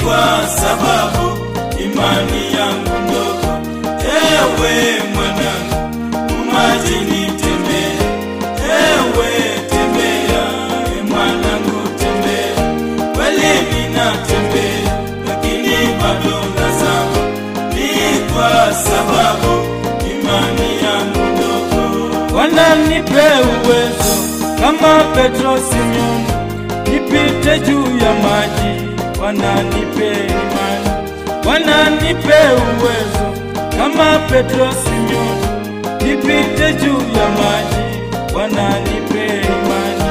kwa sababu imani yangu ndogo. Ewe mwanangu, umajini tembea, ewe tembea, e mwanangu tembea, kweli ninatembea, lakini bado nazama, ni kwa sababu imani yangu ndogo. Bwana nipe uwezo kama Petro Simeoni, nipite juu ya maji. Bwana nipe imani, Bwana nipe uwezo kama Petro Simeoni, nipite juu ya maji. Bwana nipe imani.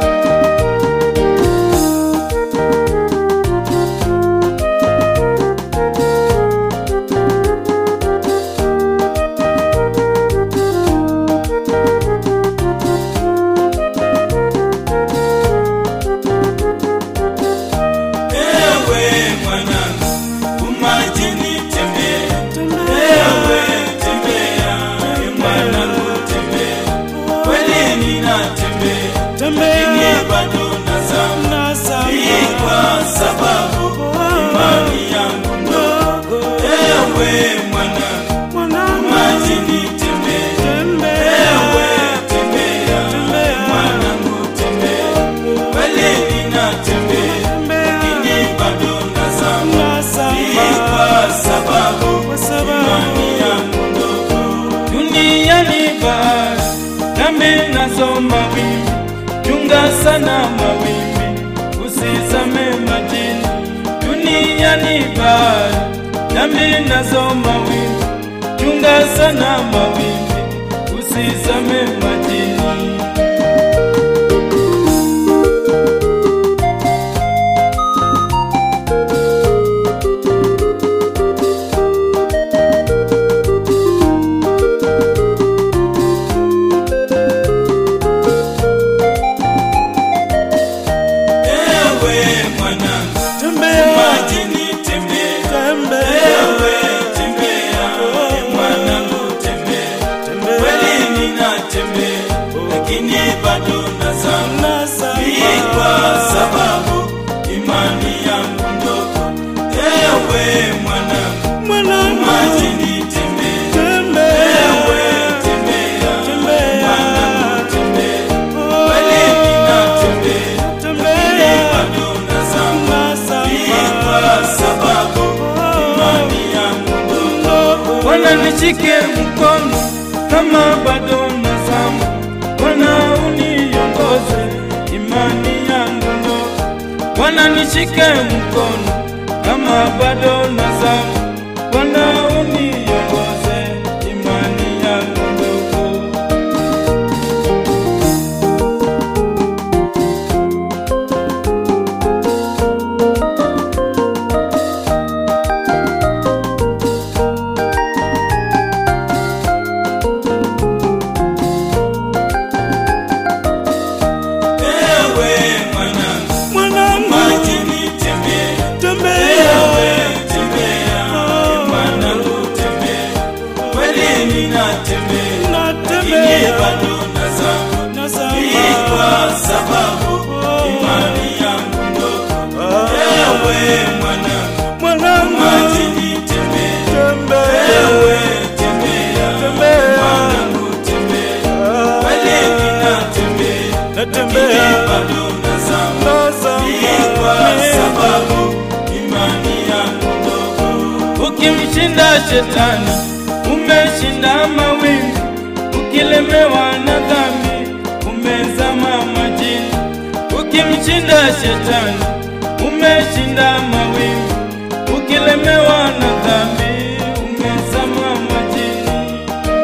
Ewe mwanangu, umajini tembea, ewe tembea, e mwanangu tembea, kweli ninatembea, lakini bado nazama, ni kwa sababu imani yangu ndogo. Ewe mwanangu, umajini tembea, ewe tembea, e mwanangu tembea, kweli ninatembea, lakini bado nazama, ni kwa sababu imani yangu ndogo. Duniani bahari, dhambi nazo mawimbi, chunga sana mawimbi, usizame majini. Duniani bahari, dhambi nazo mawimbi, chunga sana mawimbi, usizame majini. Ewe mwanangu, majini tembea, ewe tembea, e mwanangu tembea, kweli ninatembea, lakini bado nazama, ni kwa sababu imani yangu ndogo. Ewe mwanangu, majini tembea, ewe tembea, e mwanangu tembea, kweli ninatembea, lakini bado nazama, ni kwa sababu imani yangu ndogo. Bwana nishike mkono kama bado nazama, Bwana uniongoze imani yangu ndogo. Bwana nishike mkono kama bado nazama, Bwana uniongoze imani yangu ndogo. Ewe mwanangu, majini tembea, ewe tembea, e mwanangu tembea, kweli ninatembea, lakini bado nazama, ni kwa sababu imani yangu ndogo. Ewe mwanangu, majini tembea, ewe tembea, e mwanangu tembea, kweli ninatembea, lakini bado nazama, ni kwa sababu imani yangu ndogo. Ukimshinda shetani umeshinda mawingu, ukilemewa na dhambi umezama majini. Ukimshinda shetani umeshinda mawingu, ukilemewa na dhambi umezama majini.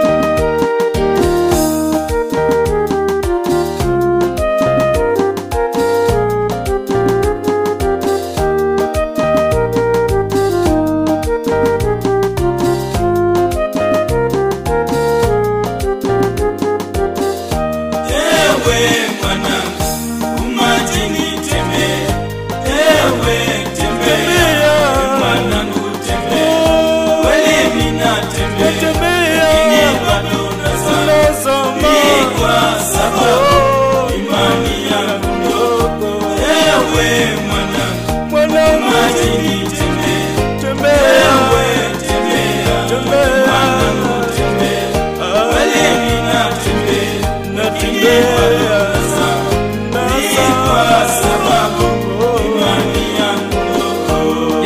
Ewe mwanangu, umajini tembea, ewe tembea, mwanangu tembea,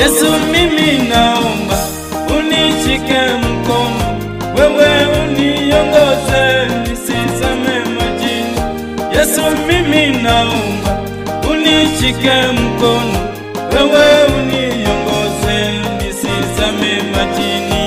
Yesu, mimi naomba unishike mkono, wewe uniongoze nisizame majini. Yesu, mimi naomba unishike mkono, wewe uniongoze nisizame majini.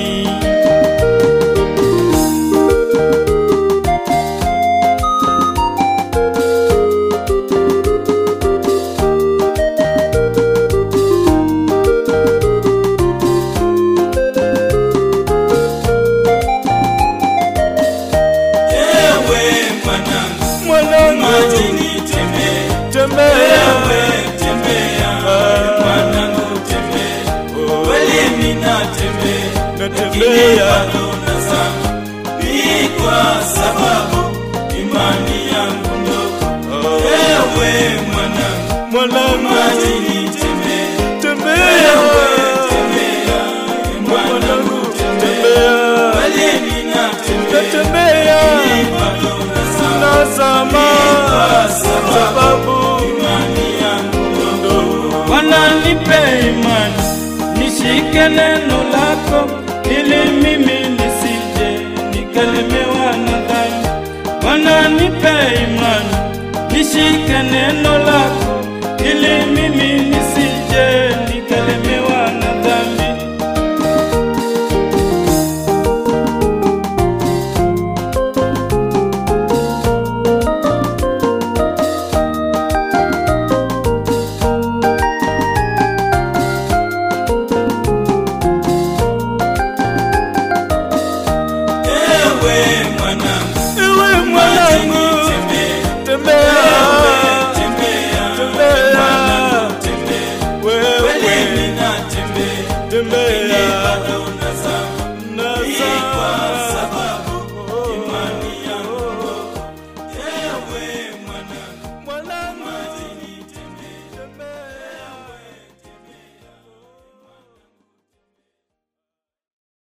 Ewe mwanangu, Mwanangu, majini tembea, tembea ewe tembea, mwanangu tembea, kweli ninatembea, lakini natembea bado nazama, ni kwa sababu imani yangu ndogo. Ewe mwanangu, mwanangu, majini tembea, tembea ewe tembea, mwanangu tembea, kweli ninatembea, natembea ni bado nazama, nazama kwa sababu sababu imani yangu ndogo. Bwana nipe imani, nishike neno lako, ili mimi nisije nikalemewa na dhambi. Bwana nipe imani, nishike neno lako, ili mimi nisije nikalemewa na dhambi. Ewe mwanangu, Ewe mwanangu, tembea, tembea, tembea, tembea, mwanangu tembea, kweli wewe ninatembea, tembea